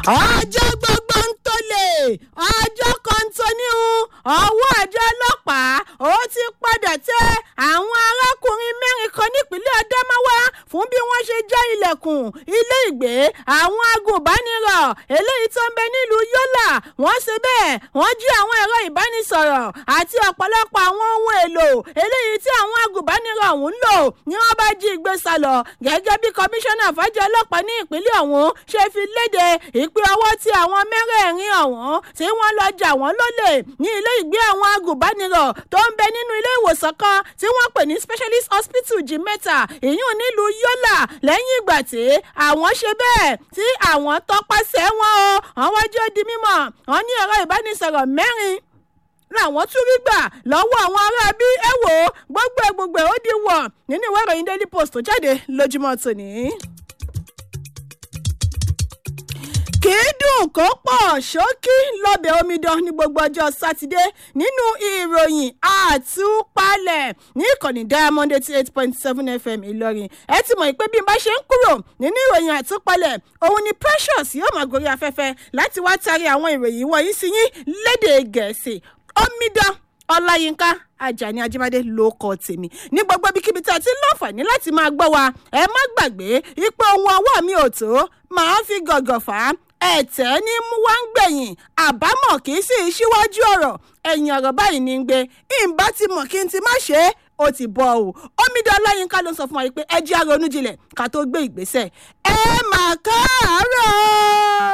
ọjọ́ gbogbo ń tolè ọjọ́ kan tó níhun ọwọ́ àjọ ọlọ́pàá ó ti padà tẹ àwọn arákùnrin mẹ́rin kan nípínlẹ̀ Adamawa fún bí wọ́n ṣe já ilẹ̀kùn ilé ìgbé àwọn agùnbánirọ̀ eléyìí tó ń bẹ nílùú Yọ́là wọ́n ṣe bẹ́ẹ̀ wọ́n jí àwọn ẹ̀rọ ìbánisọ̀rọ̀ àti ọ̀pọ̀lọpọ̀ àwọn ohun èlò eléyìí tí àwọn agùnbánirọ̀ ọ̀hún ń lò ní wọ́n bá jí ìgbé sálọ gẹ́gẹ́ bí kọmíṣánná fàájì ọlọ́pàá ní ìpínlẹ̀ ọ̀hún ṣe fi léde ìpè ọwọ́ tí àwọn mẹ́rẹ̀ẹ̀rin ọ̀hún tí wọ́n lọ jà wọ́n lólè ní ilé ìgbé àwọn agùnbánirọ̀ tó ń bẹ nínú ilé ìwòsàn kan tí wọ́n pè ní specialist hospital jimeta ìyún nílùú Yọ́là lẹ́yìn ìgbà tí àwọn ṣe bẹ́ẹ̀ tí àwọn tọpasẹ̀ wọn o àwọn jẹ́ di mímọ̀ wọn ní ẹ̀rọ ìbánisọ̀rọ̀ mẹ́rin làwọn tún rí gbà lọ́wọ́ àwọn ará bí ẹ wò ó gbogbo ẹ̀ gbogbo ẹ̀ ó di wọ̀ nínú ìwé ìròyìn Daily Post tó jáde lójúmọ́ tòní. kì í dùn kó pọ̀ ṣókí lọ́bẹ̀ omidan ní gbogbo ọjọ́ sátidé nínú ìròyìn àtúpalẹ̀ ní ìkànnì diamond eighty eight point seven fm ìlọrin ẹ ti mọ̀ pé bí n bá ṣe ń kúrò nínú ìròyìn àtúpalẹ̀ òun ni precious yóò máa gorí afẹ́fẹ́ láti wá tarí àwọn ìròyìn wọ̀nyí sí yín lédè gẹ̀ẹ́sì omidan ọláyínká ajani ajíbádé ló kọ tèmi ní gbogbo ibikíbi tí a ti ń láǹfààní láti máa gbọ́ wa ẹ má gbàgbé ipò ohun ọwọ́ mi ò tó máa fi gọ̀gọ̀ fà á ẹ̀tẹ́ ní mú wá ń gbẹ̀yìn àbámọ̀ kì í sì í síwájú ọ̀rọ̀ ẹ̀yìn ọ̀rọ̀ báyìí ní ń gbé ìbá ti mọ̀ kí n ti má ṣe é ó ti bọ̀ o omidan ọláyínká ló ń sọ fún wa pé ẹ jẹ́ àrònú jinlẹ̀ ká tó gbé ìgbésẹ̀ ẹ mà káàárọ̀.